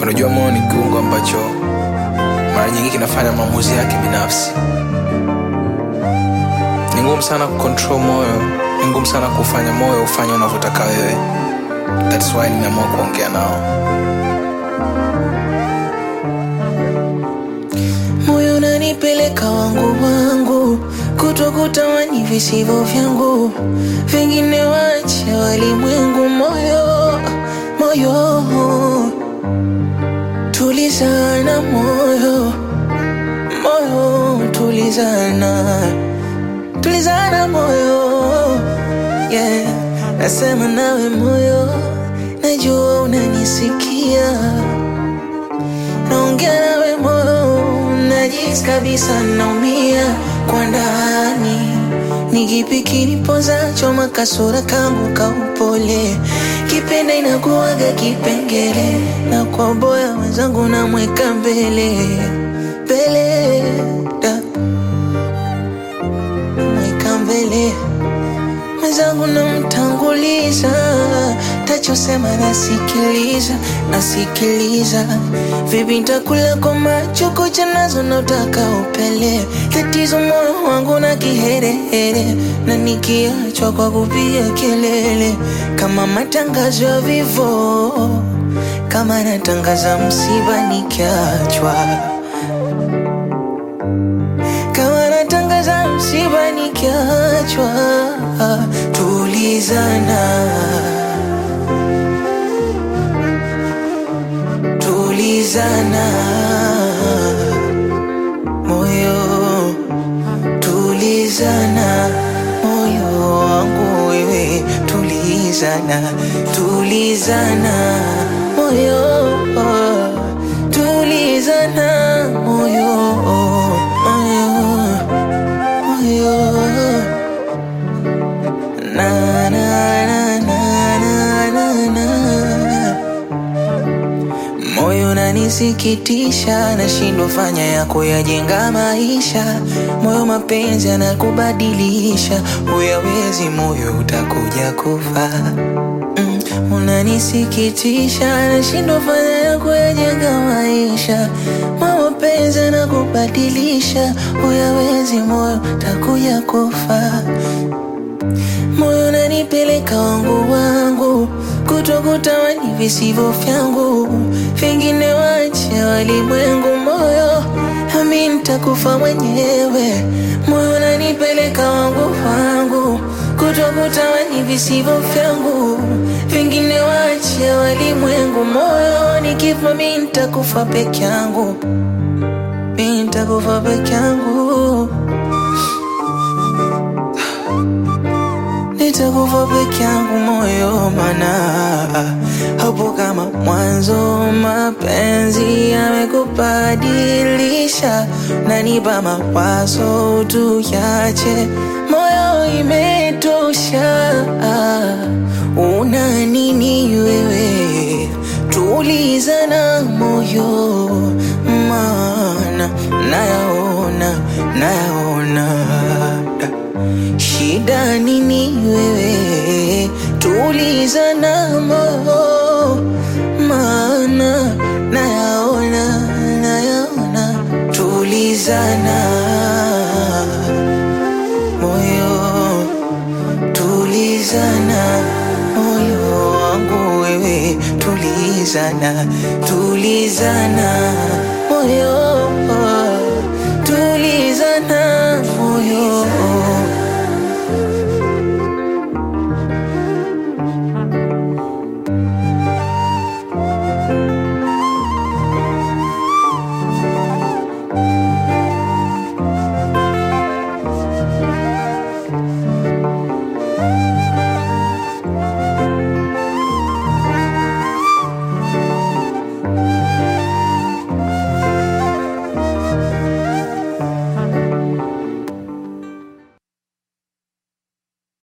Unajua, moyo ni kiungo ambacho mara nyingi kinafanya maamuzi yake binafsi. Ni ngumu sana kucontrol moyo, ni ngumu sana kufanya moyo ufanye unavyotaka wewe. That's why nimeamua kuongea nao. moyo unanipeleka wangu wangu kutokutamani visivyo vyangu vingine wache walimwengu moyo moyo tulizana moyo moyo tulizana tulizana moyo yeah. nasema nawe moyo najua unanisikia naongea nawe moyo najisi kabisa naumia kwa ndani nikipi kinipoza choma kasura kangu kaupole kipenda inakuwaga kipengele na kwa boya wenzangu namweka mbele mbele da mweka mbele mwenzangu namtanguliza tachosema nasikiliza nasikiliza vipi ntakula kwa macho kucha nazo nautaka upele tatizo moyo wangu na kiherehere na nikiachwa kwa kupiga kelele kama matangazo ya vivo kama natangaza msiba nikiachwa kama natangaza msiba nikiachwa tulizana tulizana moyo tulizana moyo wangu wewe tulizana tulizana moyo tulizana moyo moyo moyo na na na na na na na moyo unanisikitisha, nashindwa fanya ya kuyajenga maisha. Moyo mapenzi anakubadilisha, huyawezi moyo utakuja kufa. Mm, unanisikitisha, nashindwa fanya ya kuyajenga maisha. Moyo mapenzi anakubadilisha, huyawezi moyo utakuja kufa moyo unanipeleka wangu wangu kutokutamani visivyo vyangu vingine wache walimwengu moyo ami nitakufa mwenyewe moyo unanipeleka wangu wangu kutokutamani visivyo vyangu vingine wache walimwengu moyo nikifa mi nitakufa peke yangu mi nitakufa peke yangu nitakufa peke yangu moyo, mana hapo kama mwanzo mapenzi yamekubadilisha, nanipa mawazo tuyache, moyo imetosha. Una nini wewe? Tulizana moyo, mana nayaona, nayaona Shida nini wewe? Tulizana moyo, maana nayaona, nayaona. Tulizana moyo, tulizana moyo wangu wewe, tulizana, tulizana moyo, tulizana